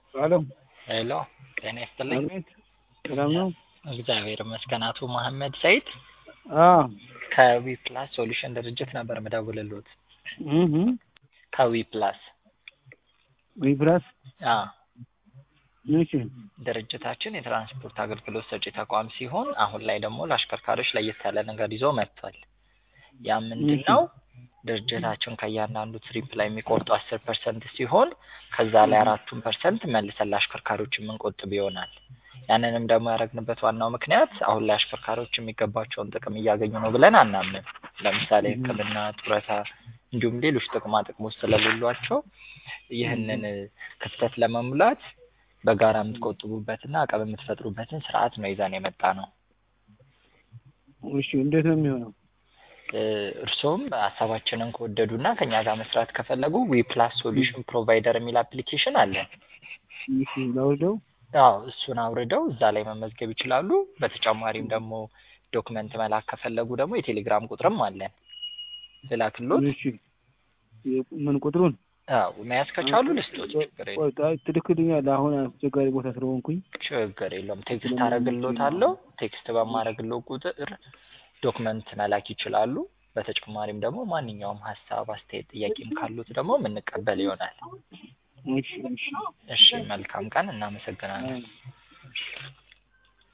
ሄሎ ሄሎ ጤና ይስጥልኝ። አቤት ሰላም ነው? እግዚአብሔር ይመስገን። አቶ መሐመድ ሰይድ አዎ ከዊ ፕላስ ሶሉሽን ድርጅት ነበር ምደውልልዎት። እህ ከዊ ፕላስ ዊፕላስ አዎ እሺ ድርጅታችን የትራንስፖርት አገልግሎት ሰጪ ተቋም ሲሆን አሁን ላይ ደግሞ ለአሽከርካሪዎች ለየት ያለ ነገር ይዞ መጥቷል። ያ ምንድን ነው? ድርጅታችን ከእያንዳንዱ ትሪፕ ላይ የሚቆርጡ አስር ፐርሰንት ሲሆን ከዛ ላይ አራቱን ፐርሰንት መልሰን ለአሽከርካሪዎች የምንቆጥብ ይሆናል። ያንንም ደግሞ ያደረግንበት ዋናው ምክንያት አሁን ላይ አሽከርካሪዎች የሚገባቸውን ጥቅም እያገኙ ነው ብለን አናምንም። ለምሳሌ ሕክምና፣ ጡረታ እንዲሁም ሌሎች ጥቅማ ጥቅሞች ስለሌሏቸው ይህንን ክፍተት ለመሙላት በጋራ የምትቆጥቡበትና አቅም የምትፈጥሩበትን ስርዓት ነው ይዘን የመጣ ነው። እሺ እንዴት ነው የሚሆነው? እርስዎም ሀሳባችንን ከወደዱና ከኛ ጋር መስራት ከፈለጉ ዊ ፕላስ ሶሉሽን ፕሮቫይደር የሚል አፕሊኬሽን አለን። እሺ ላውርደው? አዎ እሱን አውርደው እዛ ላይ መመዝገብ ይችላሉ። በተጨማሪም ደግሞ ዶክመንት መላክ ከፈለጉ ደግሞ የቴሌግራም ቁጥርም አለን። ልላክሎት? እሺ ምን ቁጥሩን? አዎ መያዝ ከቻሉ ልስጦት፣ ችግር የለም። ቆይ ጣ- ትልክልኛለህ? አሁን አስቸጋሪ ቦታ ስለሆንኩኝ። ችግር የለውም። ቴክስት አረግሎታለሁ። ቴክስት በማረግለው ቁጥር ዶክመንት መላክ ይችላሉ። በተጨማሪም ደግሞ ማንኛውም ሀሳብ፣ አስተያየት፣ ጥያቄም ካሉት ደግሞ የምንቀበል ይሆናል። እሺ እሺ እሺ መልካም ቀን። እናመሰግናለን።